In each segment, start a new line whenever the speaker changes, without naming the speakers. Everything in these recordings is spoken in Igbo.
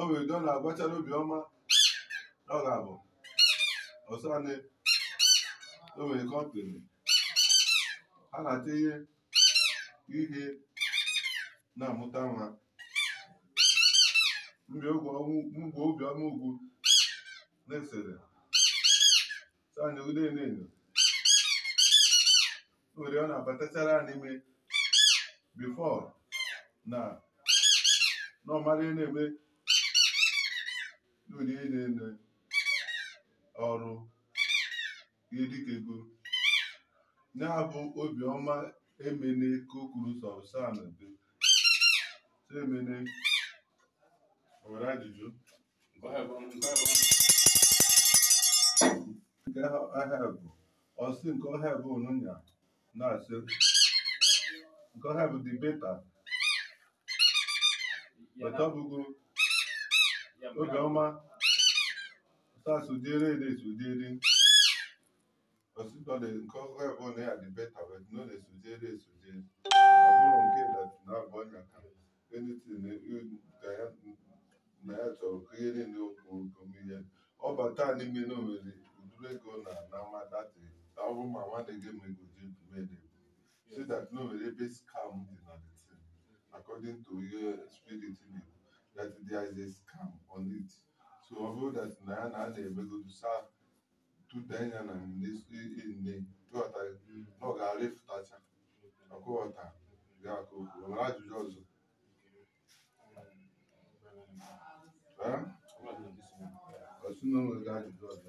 o nwere ndị ọ na-agwachara obiọma ọ ga-abụ ọsanị o nwere kọmpini ha na-atinye ihe na-amụta nwa mgbe obiọma ugwu na-esere sani udenenyo nwere ọ na-abatachara n'ime bifo na n'ọmara na-eme n'ụdị na-ene ọrụ ihe dịka ego na-abụ obiọma emene ka o kwuru sọsan dị so emene o nwere ajụjụ nke ahịa bụ ọsị nke ọhịa bụ n'ụnya na-asị nke ọhịa bụ dị beta beta bụgo obiọma sasụdere ede sụdere ọsịkọ dị nke ọhịa bụ na ya dị beta but no dey sụdere esụdere ọ bụrụ nke dat na-abụ ọnya ka anything na ya chọrọ ka ihe niile okwu omihe ọ bata n'ime na o nwere uduru ego na na amadati ọ bụ ma nwanne gị ma ego ji mede so that no nwere ebe scam dị na the thing according to ihe spirit na-ekwu that there is a scam on it so ọ bụrụ that na ya na a na-emegodu sa tudenya na nne ghọta na ọ ga-arịfụtacha ọkụghọta ga-akụ okwu o nwere ajụjụ ọzọ Eh? ọsị na o nwere ajụjụ ọzọ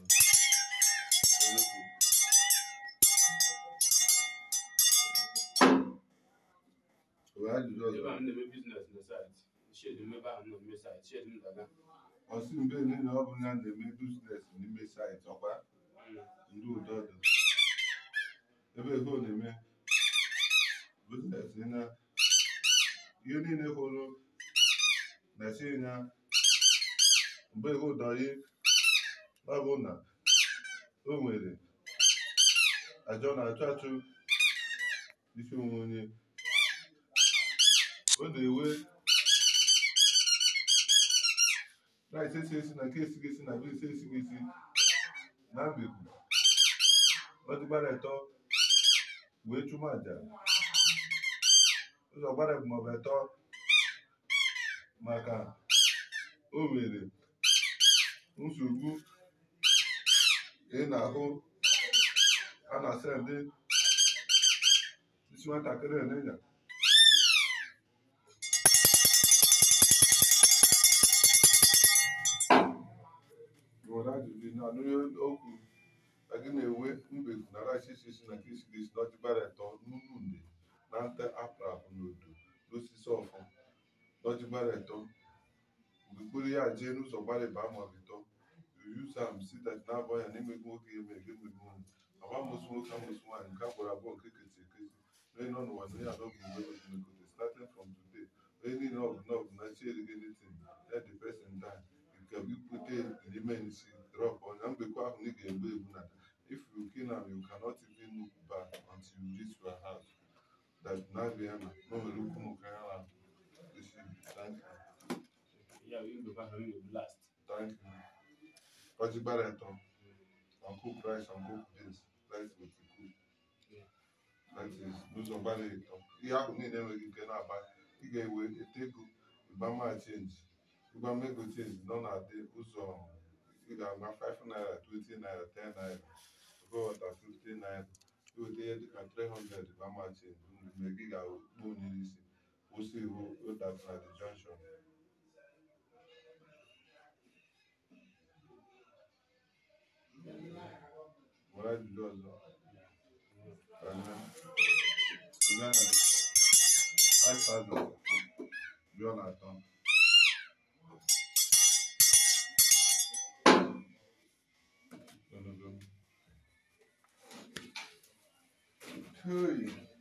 o nwere ajụjụ ọzọ
ebe a na-eme biznes na saịtị shedi mmebe ahụ nọ mme saịtị shedi m daga
ọsị mgbe niile ọ bụ ya na-eme biznes n'ime saịtị ọkwa ndị ụdọ dị ebe ego na-eme biznes na ihe niile hụrụ na-esi ya mgbe ego dọrị ọ bụ na o nwere ajọ na-achụ achụ isi onwe onye ọ na-ewe rice esi esi na nke esighị esi na beans esighị esi na mbeku ọ dịgbara eto wee chụma aja ụzọ gbara bụ maọbụ eto maka o nwere nsogbu ị na-ahụ a na-asa ndị isi nwatakịrị n'ịnya nwere ajụjụ na anụghị okwu na gị na-enwe mbeku na rice isi isi na nke isi isi na ọjịgbara eto n'unu nde na nte apụ apụ n'odo n'osisi ọfọ n'ọjịgbara eto mgbe mkpụrụ ya jee n'ụzọ gbalịba maọbụ ịtọ use am si that na-abọ ya na-emegbu nwoke ya eme emegbu nwanyị agba mụsụ nwoke amụsụ nwaanyị nke agbụrụ abụọ nke kesi ekesi onye nọ n'ụwa na onye anọghị mgbe omekote starting from today onye niile ọgụ na ọgụ na chi erighị anything let the person die nke bụ ikpute n'ime nsi drop ọnya mgbekwa ahụ na ị ga-egbu egbu na if you kill am you cannot even look back until you reach your house that na-abịa na o nwere ukwu nke ya na isi thank you
ya bụ mgbebe ahụ m na-ebu last
Thank you. Ọjịgbara ẹ̀tọ́. And cook rice and cook beans. Rice with the cook.
Yeah.
That is n'ụzọ gbara ịtọ. Ihe ahụ niile enweghị ike na-aba. Ị ga-ewe ete ego ịgbama chenji. Ịgbama ego chenji nọ na-adị ụzọ ị ga-agba 5 naira, 20 naira, 10 naira. Ọgọghọta 50 naira. Iweta ihe dịka 300 ịgbama chenji. Mgbe gị ga-akpọ onye isi. Kwụsị iwu ụdat na the junction. Nwere ajụjụ ọzọ? Anya. Suzana, 5,000. Jụọ na atọ. Ogologo. Hey.